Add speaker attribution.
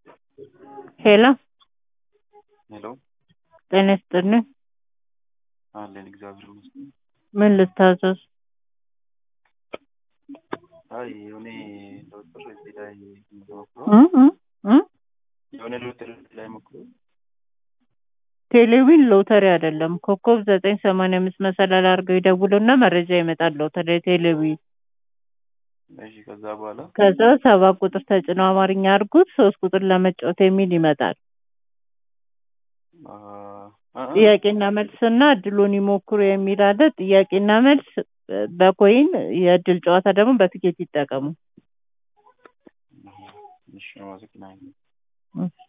Speaker 1: ሄሎ
Speaker 2: ሄሎ
Speaker 1: ጤና ይስጥልኝ።
Speaker 2: አለን እግዚአብሔር ይመስገን።
Speaker 1: ምን ልታዘዝ?
Speaker 2: አይ የሆነ ዶክተር እዚህ ላይ ሞክሮ
Speaker 1: እ እ እ
Speaker 2: የሆነ ዶክተር እዚህ ላይ ሞክሮ
Speaker 1: ቴሌዊን ሎተሪ አይደለም። ኮከብ ዘጠኝ ሰማንያ አምስት መሰላል አድርገው ይደውሉና መረጃ ይመጣል። ሎተሪ ቴሌዊን
Speaker 2: እሺ፣ ከዛ በኋላ
Speaker 1: ከዛ ሰባት ቁጥር ተጭነው አማርኛ አድርጉት። ሶስት ቁጥር ለመጫወት የሚል ይመጣል።
Speaker 2: አ አ
Speaker 1: ጥያቄና መልስና እድሉን ይሞክሩ የሚል አለ። ጥያቄና መልስ በኮይን የእድል ጨዋታ ደግሞ በትኬት ይጠቀሙ።
Speaker 2: እሺ፣ አመሰግናለሁ።
Speaker 1: እ